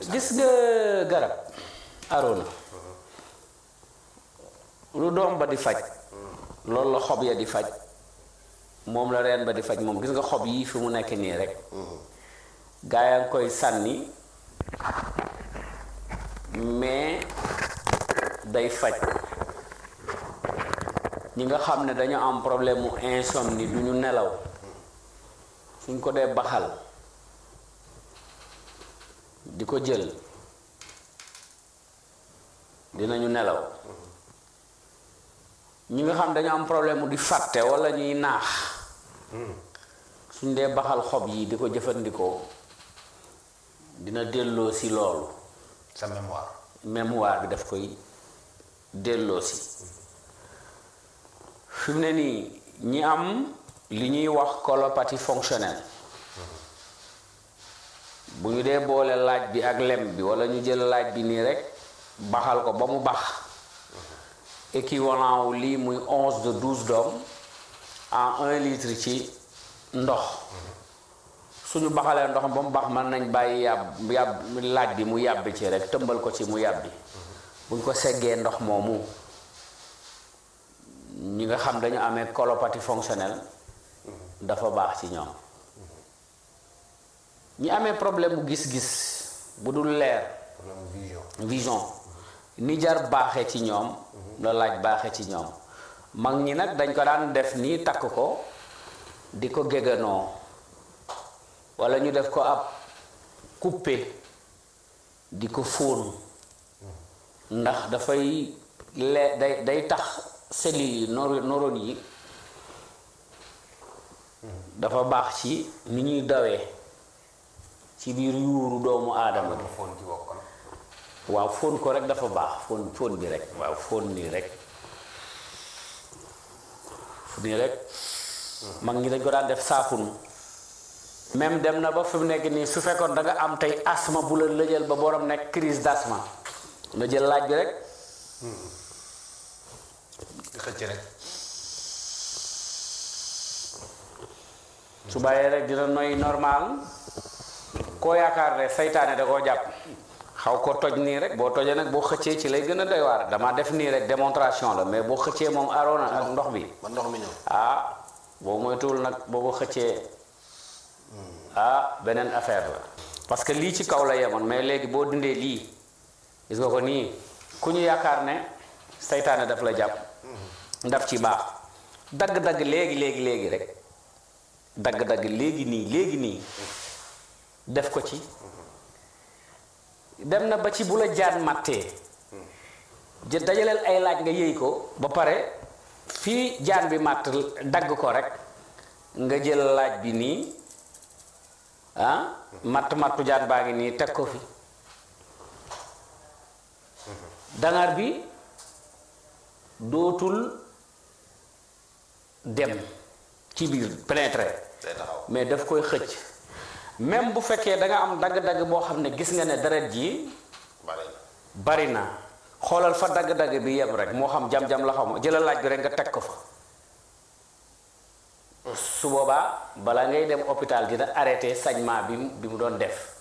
gis nga garab arona lu doom ba di faj loolu la xob ya di faj moom la reen ba di faj moom gis nga xob yi fi mu nekk nii rek gaa yaa ngi koy sànni mais day faj ñi nga xam ne dañu am problème mu insomnie du ñu nelaw suñ ko dee baxal di ko jël dinañu nelaw ñi nga xam dañu am problème mu di fàtte walla ñuy naax suñ dee baxal xob yi di ko jëfandikoo dina delloo si loolu sa mémoire mémoire bi daf koy delloo si fi mu ne nii ñi am li ñuy wax colopathie fonctionnelle bu ñu dee boole laaj bi ak lem bi walla ñu jël laaj bi nii rekk baxal ko ba mu bax équivalent wu lii muy onze de douze doom en un litre ci ndox suñu baxalee ndox ba mu bax mën nañ bàyyi yàbb yàbb laaj bi mu yàbbi ci rekk tëmbal ko ci mu yàbbi buñ ko seggee ndox moomu ñi nga xam dañu amee colopathie fonctionnelle dafa baax ci ñoom ñi amee problème bu gis-gis bu dul leer problème vision vision ni jar baaxee ci ñoom la laaj baaxee ci ñoom mag ñi nag dañ ko daan def nii takk ko di ko géganoo walla ñu def ko ab coupé di ko fóon ndax dafay lee day day tax cellules yi noro neurones yi dafa baax ci ni ñuy dawee ci biir yuuru doomu aadama bi dama foon ci bokk na waaw fóon ko rek dafa baax fóon fóon bi rek waaw fóon nii rek nii rek mag ñi dañ ko daan def saafunu même dem na ba fi mu nekk nii su fekkoon da nga am tey asma bu la lëjal ba borom nekk crise d'asthme nga jël laaj bi rek di xëcc rek su bàyyee rek dina noy normal koo yaakaar ne saytaane da koo jàpp xaw ko toj nii rek boo tojee nag boo xëccee ci lay gën a doy waar dama def nii rek démonstration la mais boo xëccee moom aroona ak ndox bi ba ndox mi ñëw ah boo moytuwul nag boo ko xëccee ah beneen affaire la parce que lii ci kaw la yemoon mais léegi boo dindee lii gis nga ko nii ku ñu yaakaar ne saytaane daf la jàpp ndaf ci baax dagg-dagg léegi léegi léegi rek dagg-dagg léegi nii léegi nii def ko ci dem na ba ci bu la jaan màttee jë dajaleel ay laaj nga yëy ko ba pare fii jaan bi màtt dagg ko rek nga jël laaj bi nii ah matt mattu jaan baa ngi nii teg ko fi dangar bi dootul dem ci biir pénétrer day taxaw mais daf koy xëcc même bu fekkee da nga am dagg-dagg boo xam ne gis nga ne deret ji bari bari na xoolal fa dagg-dagg bi yem rek moo xam jam-jam la xam jëlal laaj bi rek nga teg ko fa su boobaa balaa ngay dem hôpital dina arrêté saignement bi mu bi mu doon def